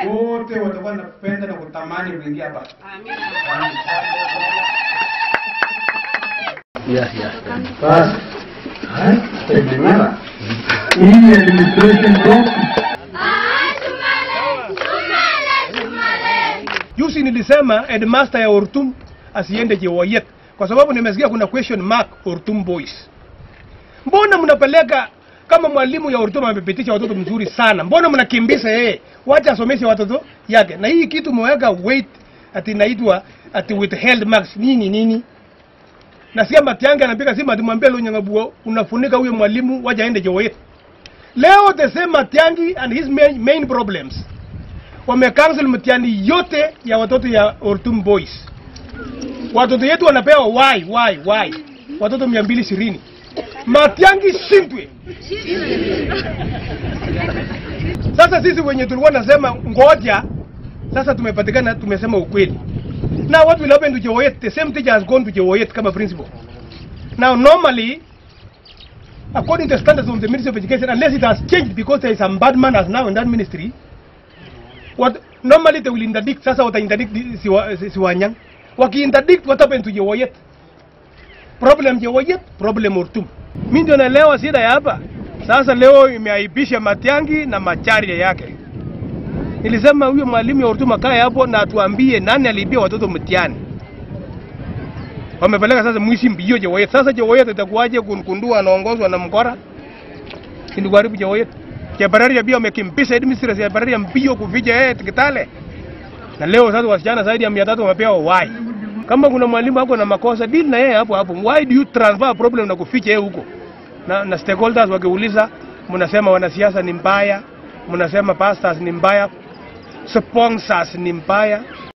wote watakuwa napenda na kutamani kuingia hapa. Yeah, yeah. Basi. Haya, tumeelewana. Hii administration yetu Juzi nilisema headmaster ya Ortum asiende Chewoyet kwa sababu nimesikia kuna question mark Ortum boys. Mbona mnapeleka kama mwalimu ya Ortum amepitisha watoto mzuri sana, mbona mnakimbiza yeye? Wacha asomeshe watoto yake. Na hii kitu mweka weight ati inaitwa ati withheld marks nini nini. Nasikia Matiang'i anapiga simu atimwambia Lonyangabuo unafunika huyo mwalimu wacha aende Chewoyet. Leo the same Matiang'i and his main, main problems wamekansel mtihani yote ya watoto ya Ortum Boys. Watoto yetu wanapewa why why why, watoto mia mbili ishirini Matiang'i shindwe. Sasa sisi wenye tulikuwa nasema ngoja, sasa tumepatikana, tumesema ukweli. Now what will happen to Chewoyet? The same teacher has gone to Chewoyet kama principal. Now normally according to the standards of the Ministry of Education, unless it has changed because there is some bad man as now in that ministry, what normally they will interdict sasa wata interdict di- siwa, si- siwanyang waki interdict what happened to Jewoyet problem Jewoyet problem Ortum mimi ndio naelewa shida ya hapa sasa leo imeaibisha Matiang'i na macharia yake nilisema huyo mwalimu ya Ortum akae hapo na atuambie nani aliibia watoto mtihani wamepeleka sasa mwishi mbio Jewoyet sasa Jewoyet itakuwaje kunkundua anaongozwa na mkora ndio kuharibu Jewoyet Kiabararia pia wamekimpisha administrator ya Kiabararia mbio kuficha yeye Kitale. Na leo sasa wasichana zaidi ya 300 wamepewa why. Kama kuna mwalimu ako na makosa deal na yeye hapo hapo. Why do you transfer problem na kuficha yeye huko? Na, na stakeholders wakiuliza mnasema wanasiasa ni mbaya, mnasema pastors ni mbaya, sponsors ni mbaya.